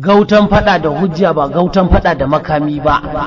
gautan fada da hujja ba gautan fada da makami ba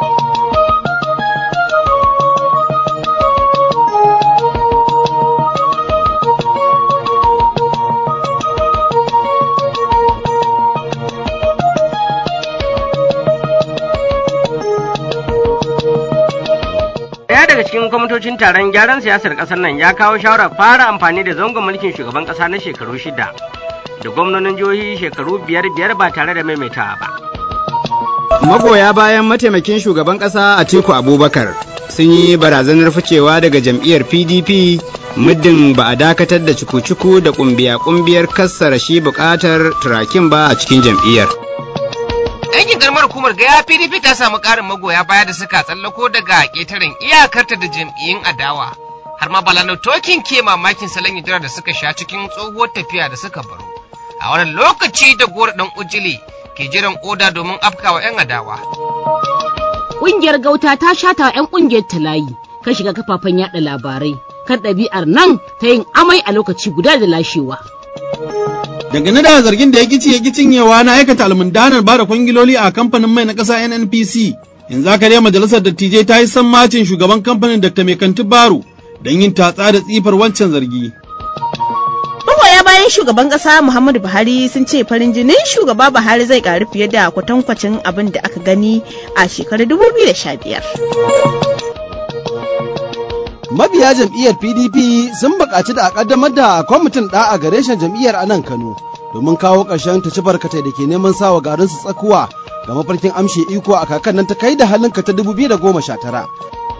Daya daga cikin kwamitocin taron gyaran siyasar ƙasar nan ya kawo shawarar fara amfani da zangon mulkin shugaban ƙasa na shekaru shida da gwamnonin jihohi shekaru biyar biyar ba tare da maimaitawa ba. Magoya bayan mataimakin shugaban ƙasa Atiku Abubakar sun yi barazanar ficewa daga jam'iyyar PDP muddin ba a dakatar da cuku-cuku da kumbiya-kumbiyar kassara shi buƙatar turakin ba a cikin jam'iyyar. Yankin karamar hukumar gaya PDP ta samu ƙarin magoya baya da suka tsallako daga ƙetaren iyakarta da jam'iyyun adawa. Har ma Balano Tokin ke mamakin salon hijira da suka sha cikin tsohuwar tafiya da suka baro. A wannan lokaci da gora ɗan ujili ke jiran oda domin afkawa 'yan adawa. Ƙungiyar gauta ta shata wa 'yan ƙungiyar ta layi kan shiga kafafen yaɗa labarai kan ɗabi'ar nan ta yin amai a lokaci guda da lashewa. Dangane da zargin da ya gici ya cinyewa na aikata almundanar bada kwangiloli a kamfanin mai na ƙasa NNPC, yanzu aka dai majalisar dattijai ta yi sammacin shugaban kamfanin Dr. Mekanti Baro don yin tatsa da tsifar wancan zargi. Magoya bayan shugaban ƙasa Muhammadu Buhari sun ce farin jinin shugaba Buhari zai ƙaru fiye da kwatankwacin abin da aka gani a shekarar 2015. Mabiya jam'iyyar PDP sun buƙaci da a ƙaddamar da kwamitin ɗa'a ga reshen jam'iyyar a nan Kano domin kawo ƙarshen ta ci barkatai da ke neman sawa garin su tsakuwa ga mafarkin amshe iko a kakan nan ta kai da halinka ta 2019.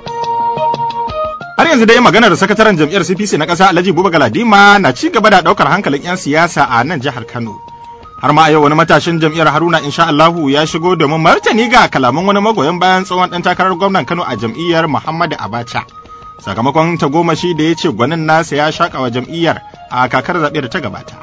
Har yanzu dai maganar sakataren jam'iyyar CPC na ƙasa Alhaji Buba Galadima na ci gaba da ɗaukar hankalin 'yan siyasa a nan jihar Kano. Har ma a yau wani matashin jam'iyyar Haruna insha Allahu ya shigo domin martani ga kalaman wani magoyan bayan tsohon ɗan takarar gwamnan Kano a jam'iyyar Muhammadu Abacha. Sakamakon tagomashi da ya ce gwanin nasa ya shaƙa wa jam'iyyar a kakar zaɓe da ta gabata.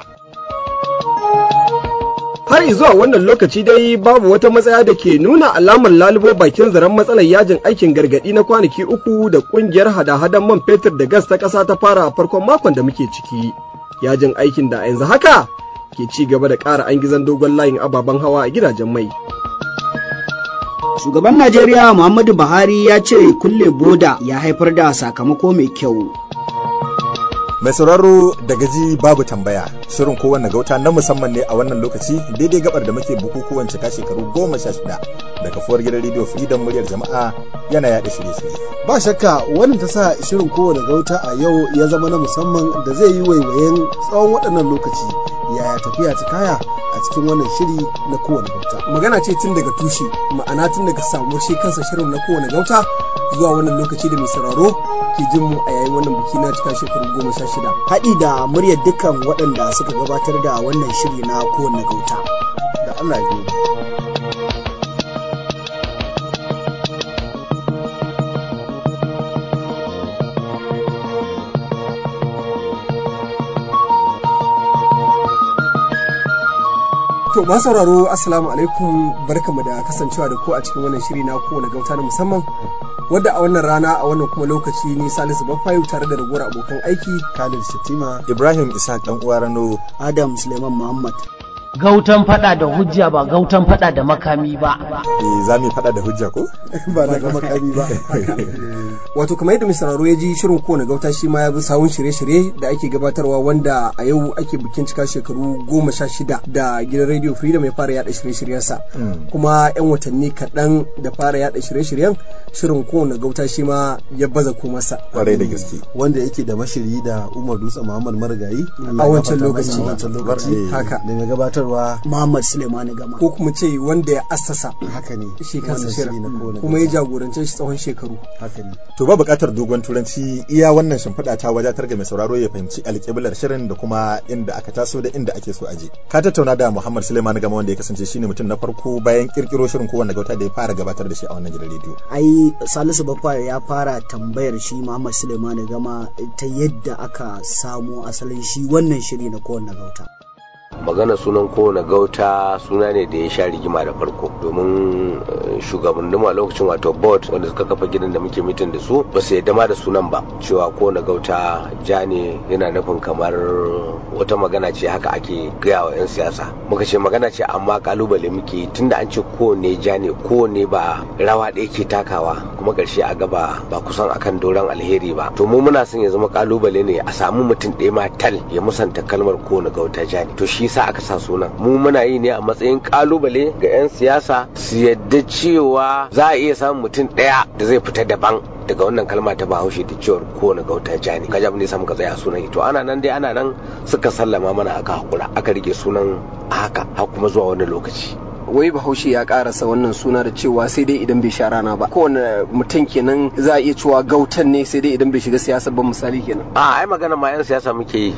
har zuwa wannan lokaci dai babu wata matsaya da ke nuna alamar lalubo bakin zaren matsalar yajin aikin gargadi na kwanaki uku da kungiyar hada-hadan man fetur da gas ta ƙasa ta fara a farkon makon da muke ciki yajin aikin da a yanzu haka ke ci gaba da ƙara an gizan dogon layin ababen hawa a gidajen mai Shugaban Najeriya Muhammadu Buhari ya ce kulle boda ya haifar da sakamako mai kyau. Mai sauraro da gaji babu tambaya shirin kowanne gauta na musamman ne a wannan lokaci daidai gabar da muke bukukuwan cika shekaru goma sha shida da kafuwar gidan rediyo Freedom muryar jama'a yana yaɗa shirye-shirye. Ba shakka wannan ta sa shirin kowane gauta a yau ya zama na musamman da zai yi waiwayen tsawon waɗannan lokaci yaya tafiya ta kaya a cikin wannan shiri na kowane gauta. magana ce tun daga tushe ma'ana tun daga samuwar shi kansa shirin na kowane gauta zuwa wannan lokaci da mai sauraro ke jin mu a yayin wannan biki na cika shekaru goma sha shida. Haɗi da muryar dukkan waɗanda suka gabatar da wannan shiri na kowane gauta. Da Allah ya biyo. To ma sauraro assalamu alaikum barkamu da kasancewa da ku a cikin wannan shiri na kowane gauta na musamman wadda a wannan rana a wannan kuma lokaci ni Salisu Bafayu tare da ragowar abokan aiki Khalid Shatima Ibrahim Isa dan uwa Rano Adam Suleiman Muhammad gautan fada da hujja ba gautan fada da makami ba eh za mu fada da hujja ko ba na ga makami ba wato kamar yadda misararo ya ji shirin kowane gauta shi ma ya bi sawun shirye-shirye da ake gabatarwa wanda a yau ake bikin cika shekaru goma sha shida da gidan radio freedom ya fara yada shirye-shiryensa kuma yan watanni kaɗan da fara yada shirye-shiryen shirin kowane gauta shi ma ya baza komarsa kwarai da gaske wanda yake da mashiri da umar dutse muhammad marigayi a wancan lokaci wancan lokaci haka da mai gabatarwa Muhammad Suleiman Gama ko kuma ce wanda ya assasa haka ne shi kansa shirin kuma ya jagorance shi tsawon shekaru haka ne to ba buƙatar dogon turanci iya wannan shimfiɗa ta wadatar ga mai sauraro ya fahimci alƙiblar shirin da kuma inda aka taso da inda ake so aje ka tattauna da Muhammad Suleiman Gama wanda ya kasance shine mutum na farko bayan kirkiro shirin kowanne gauta da ya fara gabatar da shi a wannan gidan rediyo ai Salisu Baffa ya fara tambayar shi Muhammad Suleiman Gama ta yadda aka samo asalin shi wannan shiri na kowanne gauta magana sunan kowane gauta suna ne da ya sha rigima da farko domin shugabannin a lokacin wato board wanda suka kafa gidan da muke mitin da su ba su yadda ma da sunan ba cewa kowane gauta ja ne yana nufin kamar wata magana ce haka ake gaya wa 'yan siyasa muka ce magana ce amma kalubale muke tunda an ce kowane ja ne kowane ba rawa ɗaya ke takawa kuma ƙarshe a gaba ba kusan akan doron alheri ba to mu muna son ya zama kalubale ne a samu mutum ɗaya ma tal ya musanta kalmar kowane gauta ja ne to shi yasa aka sa sunan mu muna yi ne a matsayin kalubale ga 'yan siyasa su yadda cewa za a iya samun mutum ɗaya da zai fita daban daga wannan kalma ta bahaushe da cewar kowane gauta ja ne kaji abin da ya samu ka tsaya sunan to ana nan dai ana nan suka sallama mana aka hakura aka rike sunan haka har kuma zuwa wani lokaci wai bahaushe ya karasa wannan suna da cewa sai dai idan bai sha rana ba kowane mutum kenan za a iya cewa gautan ne sai dai idan bai shiga siyasa ba misali kenan a ai magana ma yan siyasa muke yi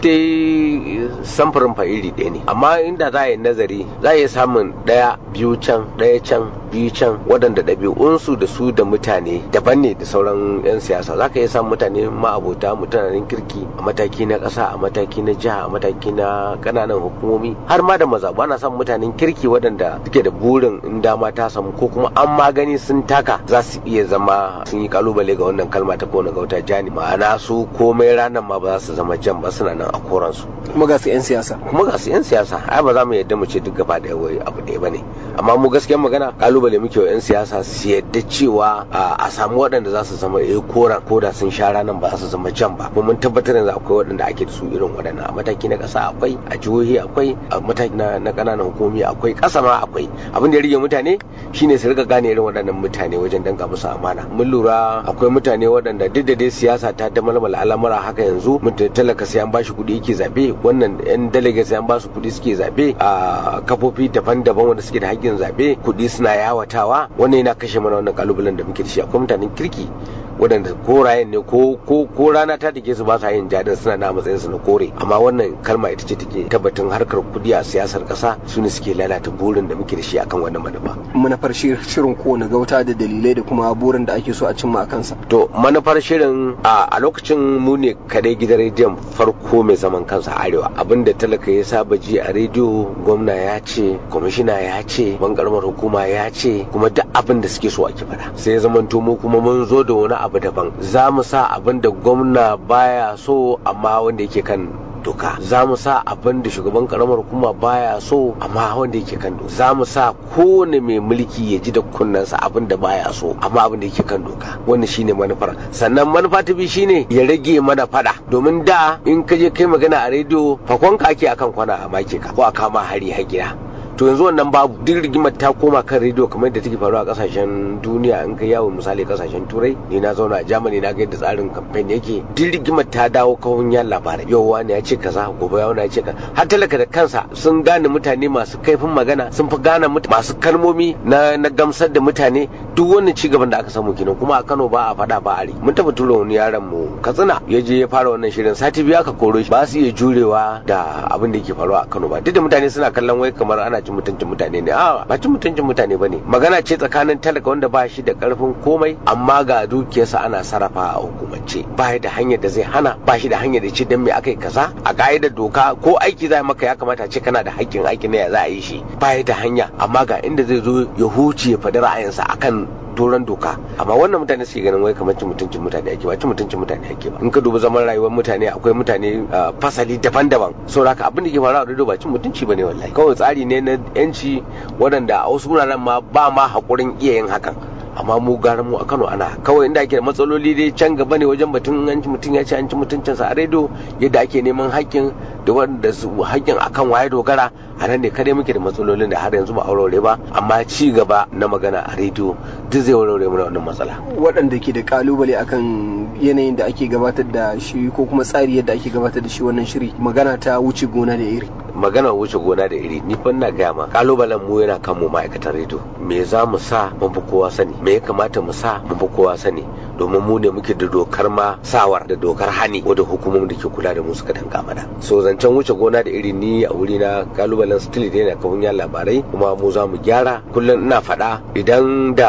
dai samfurin fa iri ɗaya ne amma inda za a yi nazari za a iya samun ɗaya biyu can ɗaya can biyu can waɗanda ɗabi'unsu da su da mutane daban ne da sauran 'yan siyasa za ka iya samun mutane ma'abota mutanen kirki a mataki na ƙasa a mataki na jiha a mataki na ƙananan hukumomi har ma da mazaɓu ana samun mutanen kirki waɗanda suke da burin in dama ta samu ko kuma an magani sun taka za su iya zama sun yi kalubale ga wannan kalma ta kona gauta jani ma'ana su komai ranar ma ba za su zama jan ba suna nan a koransu kuma ga su 'yan siyasa kuma ga su 'yan siyasa ai ba za mu yadda mu ce duk gaba ɗaya wai abu ɗaya ba ne amma mu gaskiyar magana kalubale muke wa 'yan siyasa su yadda cewa a samu waɗanda za su zama eh koran ko da sun sha ranar ba za su zama jan ba kuma mun tabbatar yanzu akwai waɗanda ake da su irin waɗannan a mataki na ƙasa akwai a jihohi akwai a mataki na ƙananan hukumi akwai ƙasa ma akwai abin da ya rige mutane shine su rika gane irin waɗannan mutane wajen danka musu amana mun lura akwai mutane waɗanda duk da dai siyasa ta da malmala al'amura haka yanzu mutum talaka sai an bashi kuɗi yake zabe wannan yan delegate sai an basu kuɗi suke zabe a kafofi daban-daban wanda suke da haƙƙin zabe kuɗi suna yawatawa wannan yana kashe mana wannan kalubalen da muke da shi akwai mutanen kirki waɗanda korayen ne ko ko ko rana ta take su ba sa yin jadin suna na matsayin su na kore amma wannan kalma ita ce take tabbatin harkar kudi a siyasar ƙasa su ne suke lalata burin da muke da shi akan wannan manufa manufar shirin kowane gauta da dalilai da kuma burin da ake so a cimma a kansa to manufar shirin a lokacin mu ne kadai gidan rediyon farko mai zaman kansa a arewa abinda talaka ya saba ji a rediyo gwamna ya ce kwamishina ya ce bangarmar hukuma ya ce kuma duk abin da suke so ake faɗa sai ya zamanto mu kuma mun zo da wani abu daban za mu sa abin da gwamna baya so amma wanda yake kan doka za mu sa abin da shugaban karamar hukuma baya so amma wanda yake kan doka za mu sa kowane mai mulki ya ji da kunnensa abin da baya so amma abin da yake kan doka wannan shine manufar sannan manufa ta biyu shine ya rage mana fada domin da in ka je kai magana a rediyo fakonka ake akan kwana a make ka ko a kama hari har gida to yanzu wannan babu duk rigimar ta koma kan rediyo kamar da take faruwa a kasashen duniya in kai yawo misali kasashen turai ni na zauna a germany na ga yadda tsarin kamfen yake duk rigimar ta dawo kawun yan labarai yau wani ya ce kaza gobe wani ya ce kaza har talaka da kansa sun gane mutane masu kaifin magana sun fi gane masu kalmomi na na gamsar da mutane duk wannan ci gaban da aka samu kenan kuma a Kano ba a fada ba a mun taba tura wani yaron mu Katsina ya je ya fara wannan shirin sati biyu aka koro shi ba su iya jurewa da abin da yake faruwa a Kano ba duk da mutane suna kallon wai kamar ana cin mutuncin mutane ne a ba cin mutuncin mutane bane magana ce tsakanin talaka wanda ba shi da karfin komai amma ga dukiyarsa ana sarrafa a hukumance ba da hanyar da zai hana ba shi da hanyar da ce dan me aka yi kaza a ka'idar doka ko aiki za maka ya kamata ce kana da haƙƙin aiki ne ya za a yi shi ba da hanya amma ga inda zai zo ya huce ya faɗi ra'ayinsa akan doron doka amma wannan mutane suke ganin wai kamar cin mutuncin mutane ake ba cin mutuncin mutane ake ba in ka duba zaman rayuwar mutane akwai mutane fasali daban-daban saboda haka abin da ke faruwa a ba cin mutunci bane wallahi kawai tsari ne na yanci waɗanda a wasu wuraren ma ba ma haƙurin iya yin hakan amma mu gara mu a Kano ana kawai inda ake da matsaloli dai can gaba ne wajen batun an ci mutum ya ci an ci mutuncinsa a rediyo yadda ake neman haƙƙin da wanda su haƙƙin akan waye dogara a nan ne kadai muke da matsalolin da har yanzu ba aurore ba amma ci gaba na magana a rediyo duk zai warware mana wannan matsala waɗanda ke da kalubale akan yanayin da ake gabatar da shi ko kuma tsari yadda ake gabatar da shi wannan shiri magana ta wuce gona da iri magana wuce gona da iri ni fa ina gaya ma kalubalen mu yana kan mu ma'aikatan rediyo me za mu sa mun fi kowa sani me ya kamata mu sa mun fi kowa sani domin mu ne muke da dokar ma sawar da dokar hani wadda hukumomin da ke kula da mu suka danka mana so zancen wuce gona da iri ni a wuri na kalubalen still da yana kafin yan labarai kuma mu za mu gyara kullum ina faɗa idan da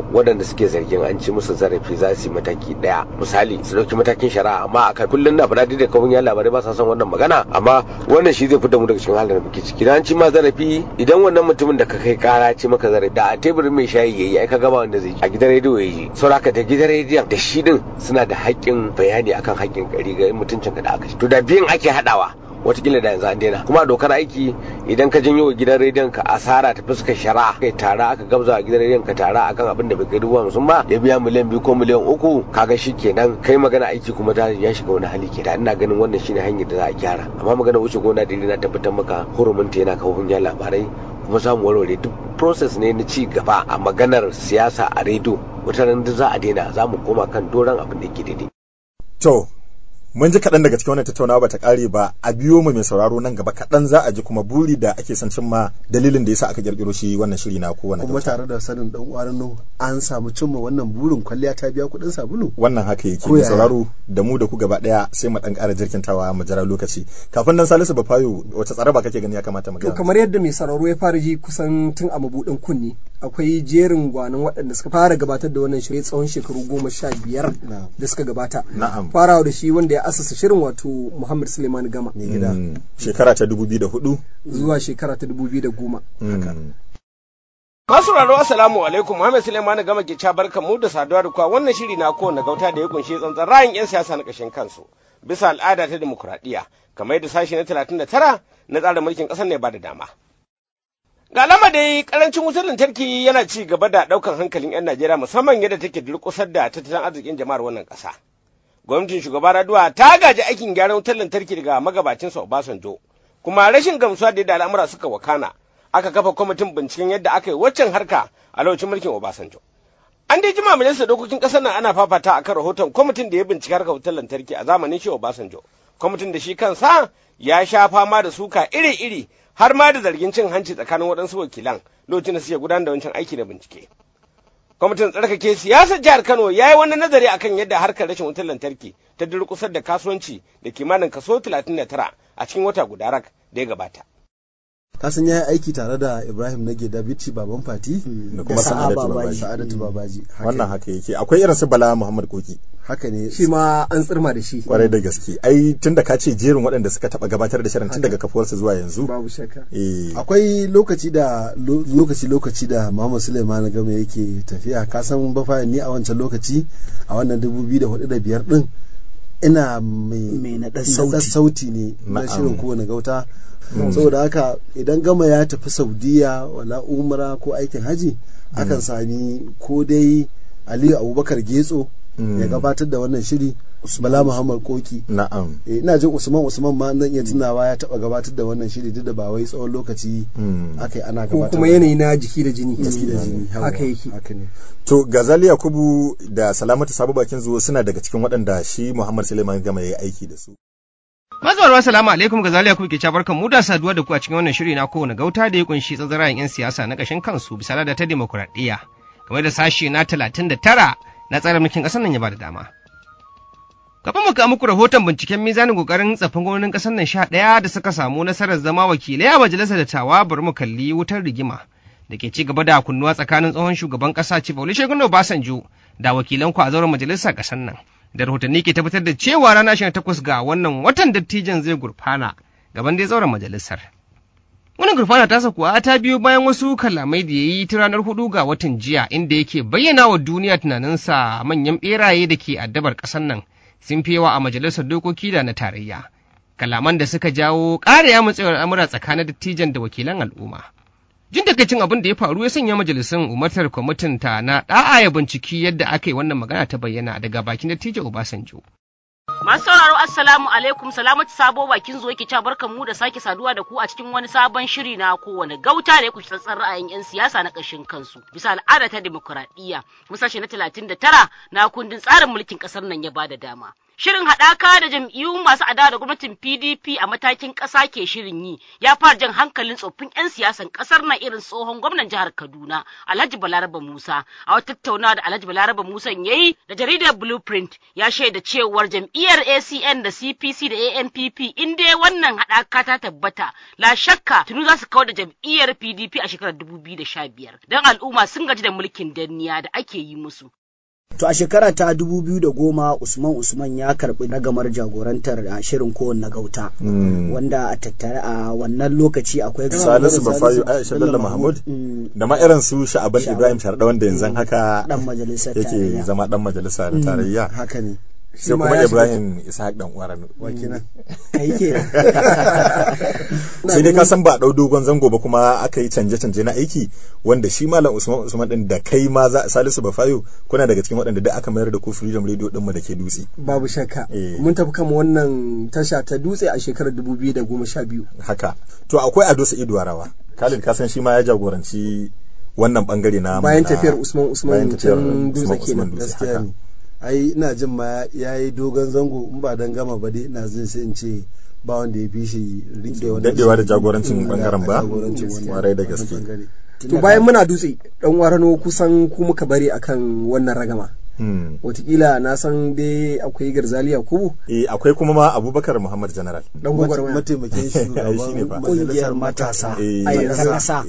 waɗanda suke zargin an ci musu zarafi za su yi mataki ɗaya misali su ɗauki matakin shari'a amma a kullum na faɗa da kawun ya labarai ba sa son wannan magana amma wannan shi zai fitar mu daga cikin halin da muke ciki an ci ma zarafi idan wannan mutumin da ka kai kara ci maka zarafi da a teburin mai shayi yayi ai ka gama wanda zai a gidan rediyo yayi saboda da gidan rediyon da shi din suna da haƙƙin bayani akan haƙƙin ƙari ga mutuncin ka da aka to da biyan ake haɗawa watakila da yanzu an daina kuma dokar aiki idan ka janyo wa gidan rediyon ka asara ta fuskar shari'a kai tara aka gabza a gidan rediyon ka tara akan abin da bai kai dubu hamsin ba ya biya miliyan biyu ko miliyan uku kaga shi kenan kai magana aiki kuma ta ya shiga wani hali ke da ina ganin wannan shine hanyar da za a gyara amma magana wuce gona da na tabbatar maka hurumin ta yana kawo hujjar labarai kuma samu warware duk process ne na ci gaba a maganar siyasa a rediyo wata ran za a daina za mu koma kan doron abin da yake daidai. To, mun ji kaɗan daga cikin wannan tattaunawa bata ƙare ba a biyo mu mai sauraro nan gaba kaɗan za a ji kuma buri da ake son cimma dalilin da yasa aka kirkiro shi wannan shiri na kowane kuma tare da sanin dan uwan an samu cimma wannan burin kwalliya ta biya kuɗin sabulu wannan haka yake mai sauraro da mu da ku gaba ɗaya sai mu dan ƙara jirkintawa mu jira lokaci kafin nan Salisu Bafayo wata tsaraba kake gani ya kamata mu to kamar yadda mai sauraro ya fara ji kusan tun a mabudin kunni akwai jerin gwanin waɗanda suka fara gabatar da wannan shirye tsawon shekaru goma sha biyar da suka gabata farawa da shi wanda ya asasa shirin wato Muhammad Suleiman Gama. Shekara ta dubu biyu da hudu. Zuwa shekara ta dubu biyu da goma. Masu raro assalamu alaikum Muhammad Suleiman Gama ke ca barkan mu da saduwa da kuwa wannan shiri na kowane gauta da ya kunshi tsantsan ra'ayin 'yan siyasa na ƙashin kansu bisa al'ada ta demokuraɗiyya kamar yadda sashi na talatin da tara na tsarin mulkin ƙasar ne ba da dama. Ga alama dai karancin wutar lantarki yana ci gaba da ɗaukan hankalin 'yan Najeriya musamman yadda take durƙusar da tattalin arzikin jama'ar wannan ƙasa. gwamnatin shugaba Raduwa ta gaji aikin gyaran wutar lantarki daga magabacinsa Obasanjo, kuma rashin gamsuwa da yadda al'amura suka wakana, aka kafa kwamitin binciken yadda aka yi waccan harka a lokacin mulkin Obasanjo. An dai jima majalisar dokokin ƙasar nan ana fafata akan rahoton kwamitin da ya binciki harkar wutar lantarki a zamanin shi Obasanjo. Kwamitin da shi kansa ya sha fama da suka iri-iri har ma da zargin cin hanci tsakanin waɗansu wakilan lokacin da suke gudanar da wancan aiki na bincike. kwamitin tsarkake siyasar jihar kano ya yi wani nazari akan yadda harkar rashin wutar lantarki ta durkusar da kasuwanci da kimanin kaso 39 a cikin wata guda rak da ya gabata kasan ya yi aiki tare da ibrahim nage da bici baban fati da kuma sa'adatu babaji wannan haka yake akwai irin su bala muhammad koki haka ne shi ma an tsirma da shi kwarai da gaske ai tun da ka ce jerin waɗanda suka taɓa gabatar da shirin tun daga kafuwarsa zuwa yanzu babu shakka akwai lokaci da lokaci lokaci da muhammad suleiman game yake tafiya ka san bafa ni a wancan lokaci a wannan dubu biyu da hudu da biyar din ina mai naɗar sauti ne na shirin kowane gauta saboda haka idan gama ya tafi saudiya wala umra ko aikin haji akan sami ko dai aliyu abubakar getso ya gabatar da wannan shiri bala muhammad koki na'am ina jin usman usman ma zan iya tunawa ya taba gabatar da wannan shiri duk da ba wai tsawon lokaci aka yi ana gabatar ko kuma yanayi na jiki da jini jiki da jini haka yake haka ne to gazali yakubu da salamatu sabu bakin zuwa suna daga cikin waɗanda shi muhammad suleiman gama ya yi aiki da su Mazuwar salamu alaikum ga zaliya kuke ca barkan mu da saduwa da ku a cikin wannan shiri na kowane gauta da ya kunshi tsatsarayen 'yan siyasa na ƙashin kansu bisa da ta demokuraɗiyya kamar da sashe na talatin da tara na tsarin mulkin ƙasar nan ya ba da dama. Kafin mu kawo muku rahoton binciken mizanin ƙoƙarin tsafin gwamnonin ƙasar nan sha ɗaya da suka samu nasarar zama wakilai a majalisar dattawa bari mu kalli wutar rigima da ke ci gaba da kunnuwa tsakanin tsohon shugaban ƙasa Chief Olusegun Obasanjo da wakilan ku a zauren majalisar ƙasar nan. da rahotanni ke tabbatar da cewa rana ashirin takwas ga wannan watan dattijan zai gurfana gaban dai zauren majalisar. Wannan gurfana tasa kuwa ta biyo bayan wasu kalamai da ya yi ta ranar hudu ga watan jiya inda yake bayyana wa duniya tunaninsa manyan beraye da ke addabar ƙasar nan sun fi yawa a majalisar dokoki da na tarayya. Kalaman da suka jawo ƙara ya matsayar al'amura tsakanin dattijan da wakilan al'umma. Jin takaicin abin da ya faru ya sanya majalisun umartar kwamitin ta na da'a ya binciki yadda aka yi wannan magana ta bayyana daga bakin dattijo Obasanjo. Masu sauraro Assalamu alaikum salamatu sabo bakin zo yake ca barkan mu da sake saduwa da ku a cikin wani sabon shiri na kowane gauta da ya kushi tsatsar ra'ayin 'yan siyasa na ƙashin kansu bisa al'ada ta demokuraɗiyya musashe na talatin da tara na kundin tsarin mulkin ƙasar nan ya bada dama. Shirin haɗaka da jam'iyyu masu adawa da gwamnatin PDP a matakin ƙasa ke shirin yi ya fara jan hankalin tsoffin 'yan siyasan ƙasar na irin tsohon gwamnan jihar Kaduna Alhaji Balaraba Musa. A wata tattaunawa da Alhaji Balaraba Musa ya yi da jaridar Blueprint ya shaida cewar jam'iyyar ACN da CPC da ANPP in dai wannan haɗaka ta tabbata la shakka tunu za su kawar da jam'iyyar PDP a shekarar 2015 don al'umma sun gaji da mulkin danniya da ake yi musu. To a shekara ta dubu biyu da goma Usman Usman ya karɓi ragamar jagorantar a shirin kowanne gauta. Wanda a tattare a wannan lokaci akwai Salisu Bafayo Aisha Bello Mahmud da ma irin su Sha'aban Ibrahim Sharda wanda yanzu haka dan majalisar yake zama dan majalisa da tarayya. Haka ne. sai kuma Ibrahim Ishaq dan uwaranu. Wakina. Kai ke. Sai dai ka san ba dau dogon zango ba kuma aka yi canje-canje na aiki wanda shi Malam Usman Usman din da kai ma za Salisu Bafayo kuna daga cikin waɗanda da aka mayar da ku Freedom Radio din mu da ke dutse. Babu shakka. Mun tafi kama wannan tasha ta dutse a shekarar 2012. Haka. To akwai Ado Sa'idu Warawa. Khalid ka san shi ma ya jagoranci wannan bangare na bayan tafiyar Usman Usman can dutse kenan gaskiya ne. ai ina jin ma ya yi dogon zango in ba don gama ba dai ina zai sai in ce ba wanda ya fi shi rike wannan dadewa da jagorancin bangaren ba warai da gaske to bayan muna dutse dan warano kusan ku muka bari akan wannan ragama Watakila na san dai akwai garzali Yakubu. Eh akwai kuma ma Abubakar Muhammad General. Dan gwagwarmaya. Mataimakin shugaban kungiyar matasa. A kasa.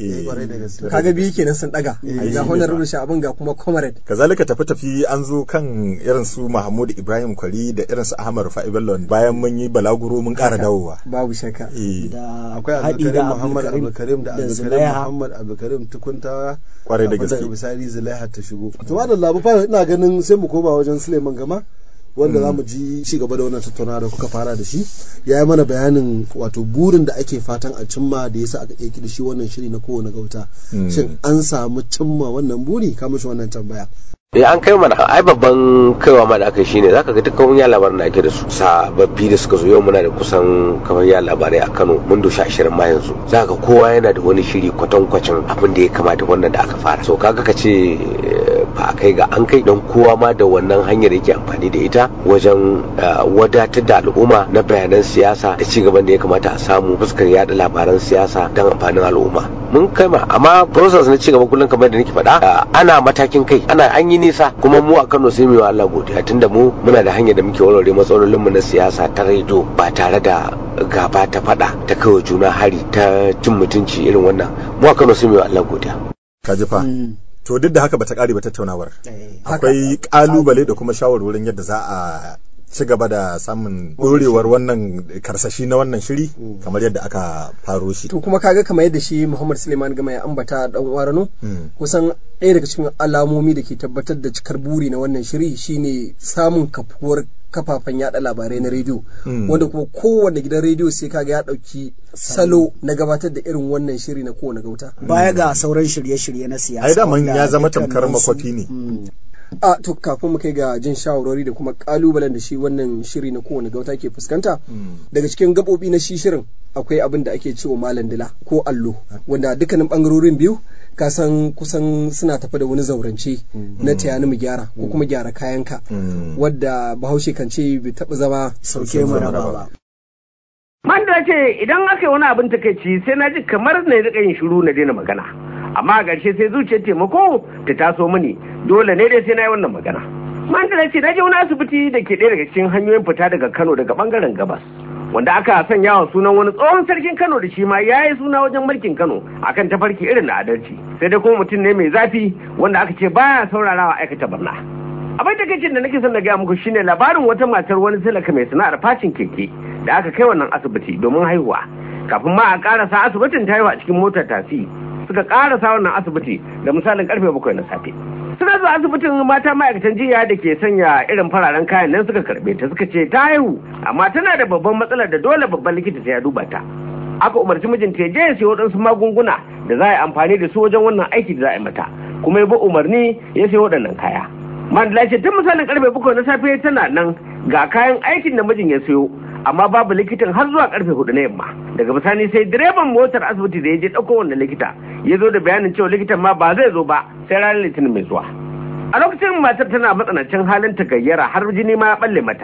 Kaga biyu kenan sun daga. Ga honorable Sha'aban ga kuma comrade. Kazalika tafi tafi an zo kan irin su Mahmud Ibrahim Kwari da irin su Ahmad Rufa'i Bello bayan mun yi balaguro mun ƙara dawowa. Babu shakka. Da akwai Abdulkarim Muhammad Abdulkarim da Abdulkarim Muhammad Abdulkarim tukuntawa. Kwarai da gaske. Daga bisani Zulaiha ta shigo. To da labu fa ina ganin sai mu koma wajen Suleiman Gama wanda za mu ji ci gaba da wannan tattaunawa da kuka fara da shi ya yi mana bayanin wato burin da ake fatan a cimma da yasa aka ƙirƙiri shi wannan shiri na kowane gauta shin an samu cimma wannan buri ka mishi wannan tambaya Eh an kai mana ai babban kaiwa ma da aka shine zaka ga dukkan ya labaran da ake da su sababbi da suka zo yau muna da kusan kamar ya labarai a Kano mun doshi ashirin ma yanzu zaka ga kowa yana da wani shiri kwatankwacin abin da ya kamata wannan da aka fara so kaga ka ce ba a kai ga an kai don kowa ma da wannan hanyar yake amfani da ita wajen wadatar da al'umma na bayanan siyasa da ci gaban da ya kamata a samu fuskar yada labaran siyasa don amfanin al'umma mun kai ma amma process na ci gaba kullum kamar da nake faɗa ana matakin kai ana an yi nisa kuma mu a Kano sai mu yi Allah godiya tunda mu muna da hanyar da muke warware matsalolin mu na siyasa ta rediyo ba tare da gaba ta fada ta kawai juna hari ta cin mutunci irin wannan mu a Kano sai mu yi Allah godiya ka ji fa to duk da haka bata kare ba tattaunawar akwai kalubale da kuma shawarwarin yadda za a ci gaba da samun dorewar wannan karsashi na wannan shiri kamar yadda aka faro shi. To kuma kaga kamar yadda shi Muhammad Suleiman Gama ya ambata dan warano kusan ɗaya daga cikin alamomi da ke tabbatar da cikar buri na wannan shiri shine samun kafuwar kafafen yada labarai na rediyo wanda kuma kowane gidan rediyo sai kaga ya dauki salo na gabatar da irin wannan shiri na kowane gauta baya ga sauran shirye-shirye na siyasa ai daman ya zama tamkar makwafi ne a to kafin mu kai ga jin shawarwari da kuma kalubalen da shi wannan shiri na kowane gauta ke fuskanta daga cikin gabobi na shi shirin akwai abin da ake cewa malam dila ko allo wanda dukkanin bangarorin biyu ka san kusan suna tafi da wani zaurance na tayani mu gyara ko kuma gyara kayanka wadda bahaushe kan ce bai taɓa zama sauke mana ba Man da ce idan aka yi wani abin takaici sai na ji kamar na riƙa yin shiru na daina magana. Amma a ƙarshe sai zuciyar taimako ta taso mini dole ne dai sai na yi wannan magana. Man da ce na je wani asibiti da ke ɗaya daga cikin hanyoyin fita daga Kano daga ɓangaren gabas. Wanda aka sanya wa sunan wani tsohon sarkin Kano da shi ma ya yi suna wajen mulkin Kano akan tafarki irin na adalci. Sai dai kuma mutum ne mai zafi wanda aka ce baya saurarawa aikata barna. abin da kacin da nake son na gaya muku shine labarin wata matar wani talaka mai sana'ar facin keke da aka kai wannan asibiti domin haihuwa kafin ma a karasa asibitin ta haihu a cikin motar tasi suka karasa wannan asibiti da misalin karfe bakwai na safe suna zuwa asibitin mata ma'aikatan jiya da ke sanya irin fararen kayan nan suka karbe ta suka ce ta haihu amma tana da babban matsalar da dole babban likita sai ya duba ta aka umarci mijinta ya je ya siyo waɗansu magunguna da za a yi amfani da su wajen wannan aiki da za a yi mata kuma ya bi umarni ya siyo waɗannan kaya Mandela ce tun misalin karfe bakwai na safe tana nan ga kayan aikin da mijin ya siyo amma babu likitan har zuwa karfe hudu na yamma daga bisani sai direban motar asibiti da ya je ɗauko wannan likita ya zo da bayanin cewa likitan ma ba zai zo ba sai ranar litinin mai zuwa a lokacin matar tana matsanancin halin ta gayyara har jini ma ya balle mata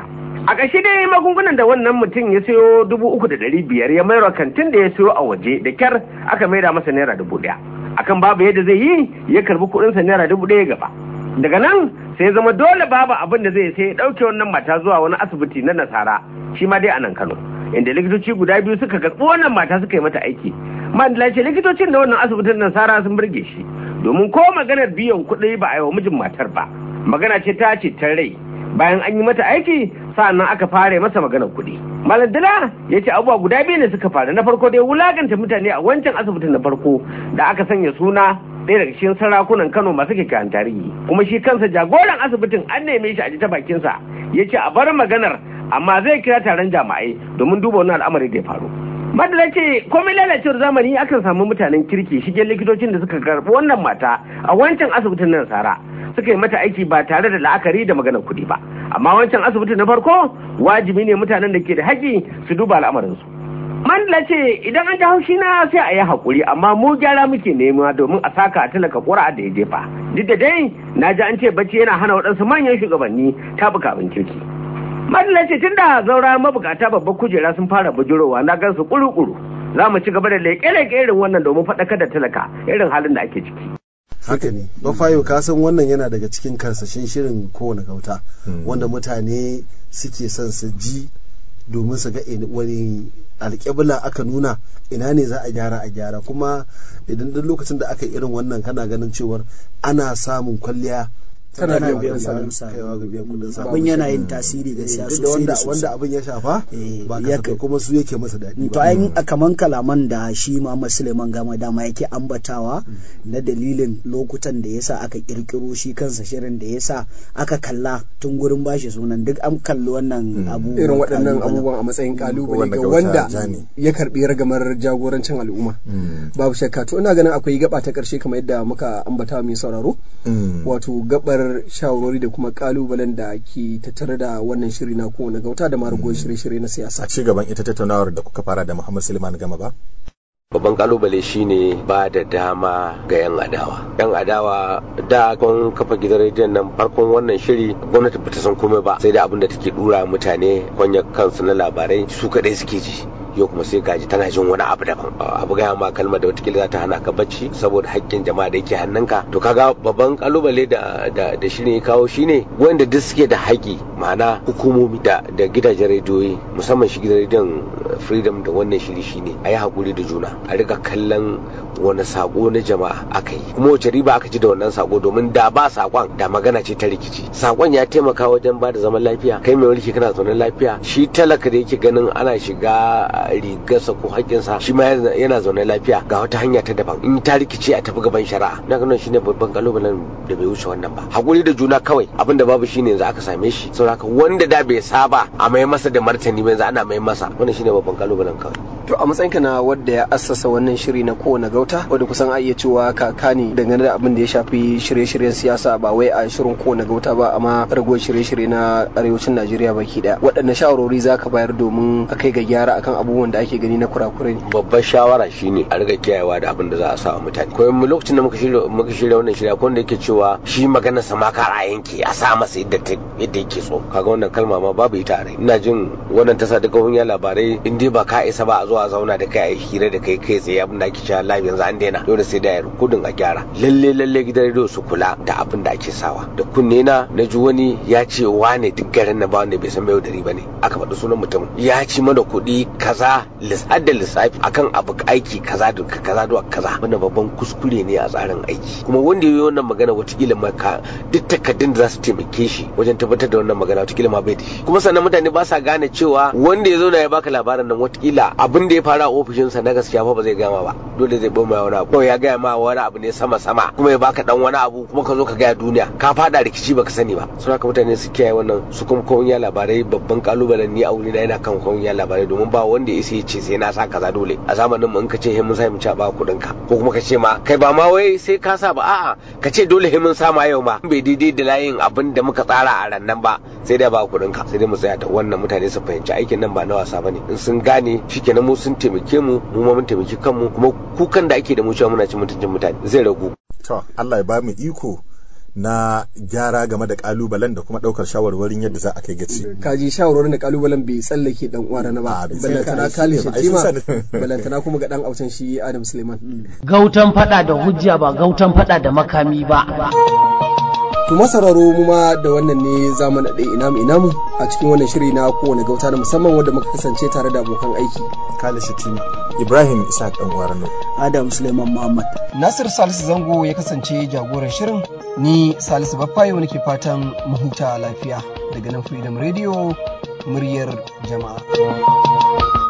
a ƙarshe dai magungunan da wannan mutum ya sayo dubu uku da ɗari biyar ya mayar kantin da ya sayo a waje da kyar aka maida masa naira dubu ɗaya akan babu yadda zai yi ya karbi kuɗinsa naira dubu ɗaya gaba daga nan sai zama dole babu abin da zai sai ya ɗauke wannan mata zuwa wani asibiti na nasara shi ma dai a nan kano inda likitoci guda biyu suka karɓi wannan mata suka yi mata aiki mandala ce likitocin da wannan asibitin nasara sun burge shi domin ko maganar biyan kuɗi ba a yi wa mijin matar ba magana ce ta ce ta rai bayan an yi mata aiki sa'annan aka fara masa maganar kuɗi malam dila ya ce abubuwa guda biyu ne suka faru na farko dai wulaganta mutane a wancan asibitin na farko da aka sanya suna ɗaya daga cikin sarakunan kano masu kyakkyawan tarihi kuma shi kansa jagoran asibitin an neme shi a ji ta bakinsa ya ce a bar maganar amma zai kira taron jama'ai domin duba wannan al'amari da ya faru madala ce komai lalacewar zamani akan samu mutanen kirki shige likitocin da suka karɓi wannan mata a wancan asibitin nan sara suka yi mata aiki ba tare da la'akari da maganar kuɗi ba amma wancan asibiti na farko wajibi ne mutanen da ke da haƙƙi su duba al'amarinsu mandala ce idan an ji haushi na sai a yi haƙuri amma mu gyara muke nema domin a saka a talaka ƙura da ya jefa duk da dai na ji an ce bacci yana hana waɗansu manyan shugabanni tabuka abin kirki madalla ce tun da zaura mabukata babbar kujera sun fara bujurowa na gansu kuru-kuru za mu ci gaba da leƙe-leƙe irin wannan domin faɗakar da talaka irin halin da ake ciki. haka ne bafayo ka san wannan yana daga cikin karsashin shirin kowane gauta wanda mutane suke son su ji domin su ga wani alƙibla aka nuna ina ne za a gyara a gyara kuma idan duk lokacin da aka irin wannan kana ganin cewar ana samun kwalliya tana biyan kudin sa kaiwa ga biyan kudin sa abin yana yin tasiri gaskiya duk da sosai wanda da wanda sosai abin ya shafa ba kasafai kuma su yake masa daɗi to ayin kaman kalaman da shi Muhammad Suleiman Gama dama yake ambatawa na dalilin lokutan da yasa aka kirkiro shi kansa shirin da yasa aka kalla tun gurin bashi sunan duk an kalli wannan abu irin waɗannan abubuwan a matsayin kalubale ga wanda ya karbi ragamar jagorancin al'umma babu shakka to ina ganin akwai gaba ta ƙarshe kamar yadda muka ambata mai sauraro wato gabar shawarwari da kuma kalubalen da ke tattare da wannan shiri na kowane gauta da maragon shirye-shirye na siyasa a ci gaban ita tattaunawar da kuka fara da Muhammad Suleiman Gama ba babban kalubale shine ba da dama ga 'yan adawa yan adawa da kun kafa gidan rediyon nan farkon wannan shiri gwamnati bata san komai ba sai da abin da take dura mutane kwanya kansu na labarai su kadai suke ji yau kuma sai gaji tana jin wani abu daban abu gaya ma kalmar da watakila za ta hana ka bacci saboda haƙƙin jama'a da yake hannunka to kaga babban kalubale da da da shirin ya kawo shine wanda duk suke da haƙƙi ma'ana hukumomi da da gidajen rediyoyi musamman shi gidan rediyon freedom da wannan shiri shine a yi haƙuri da juna a riga kallon wani sako na jama'a aka yi kuma wace riba aka ci da wannan sako domin da ba sakon da magana ce ta rikici sakon ya taimaka wajen ba da zaman lafiya kai mai mulki kana zaune lafiya shi talaka da yake ganin ana shiga rigarsa ko haƙƙinsa shi ma yana zaune lafiya ga wata hanya ta daban in ta rikici a tafi gaban shari'a na ganin shine babban kalubalen da bai wuce wannan ba hakuri da juna kawai abin da babu shine yanzu aka same shi saboda wanda da bai saba a mai masa da martani ba yanzu ana mai masa wannan shine babban kalubalen kawai to a matsayinka na wadda ya assasa wannan shiri na kowane gauta wadda kusan a iya cewa kaka ne dangane da abin da ya shafi shirye-shiryen siyasa ba wai a shirin kowane gauta ba amma ragowar shirye-shirye na arewacin najeriya baki daya waɗanne shawarwari za ka bayar domin a kai ga gyara akan abubuwan da ake gani na kurakurai babbar shawara shine a riga kiyayewa da abin da za a sa wa mutane ko mu lokacin da muka shirya muka shirya wannan shirya ko wanda yake cewa shi magana sa ma kar a yanke a sa masa yadda ta yadda yake so kaga wannan kalma ma babu ita a rai ina jin wannan tasa duka hunya labarai in dai ba ka isa ba a zo a zauna da kai a yi hira da kai kai tsaye abin da ake cewa live yanzu an daina dole sai da yar kudin a gyara lalle lalle gidan rediyo su kula da abin da ake sawa da kunne na na ji wani ya ce wane duk garin na ba wanda bai san mai dari bane aka faɗi sunan mutum ya ci mana kuɗi kaza har da lissafi akan abu aiki kaza da kaza da kaza wannan babban kuskure ne a tsarin aiki kuma wanda yayi wannan magana watakila ma ka duk takaddun da za su taimake shi wajen tabbatar da wannan magana watakila ma bai da shi kuma sannan mutane ba sa gane cewa wanda ya zauna ya baka labarin nan watakila abin da ya fara a ofishinsa na gaskiya fa ba zai gama ba dole zai bama wani abu ya gaya ma wani abu ne sama sama kuma ya baka dan wani abu kuma ka zo ka gaya duniya ka fada rikici baka sani ba suna ka mutane su kiyaye wannan su kuma kawun ya labarai babban kalubalen ni a wurina yana kan kawun ya labarai domin ba wanda ya isa ya ce sai na sa kaza dole a zamanin mu in ka ce he mun sa mu ci ba kuɗin ka ko kuma ka ce ma kai ba ma wai sai ka sa ba a'a ka ce dole he mun sa ma yau ma bai daidai da layin abin da muka tsara a rannan ba sai dai ba kuɗin ka sai dai mu tsaya da wannan mutane su fahimci aikin nan ba na wasa bane in sun gane shikenan mu sun taimake mu mu ma mun taimaki kanmu kuma kukan da ake da mu cewa muna cin mutuncin mutane zai ragu to Allah ya ba mu iko na gyara game da kalubalen da kuma daukar shawarwarin yadda za a kai gaci kaji shawarwarin da kalubalen bai tsallake dan uwa na ba balantana kali shatima balantana kuma ga dan autan shi Adam Suleiman gautan fada da hujja ba gautan fada da makami ba To masararo mu ma da wannan ne za mu naɗe inamu inamu a cikin wannan shiri na kowane gauta na musamman wanda muka kasance tare da abokan aiki. Kale Shatima, Ibrahim Isa ɗan Warano. Adam Suleiman Muhammad. Nasir Salisu Zango ya kasance jagoran shirin ni Salisu Baffayo nake fatan mu huta lafiya daga nan Freedom Radio muryar jama'a.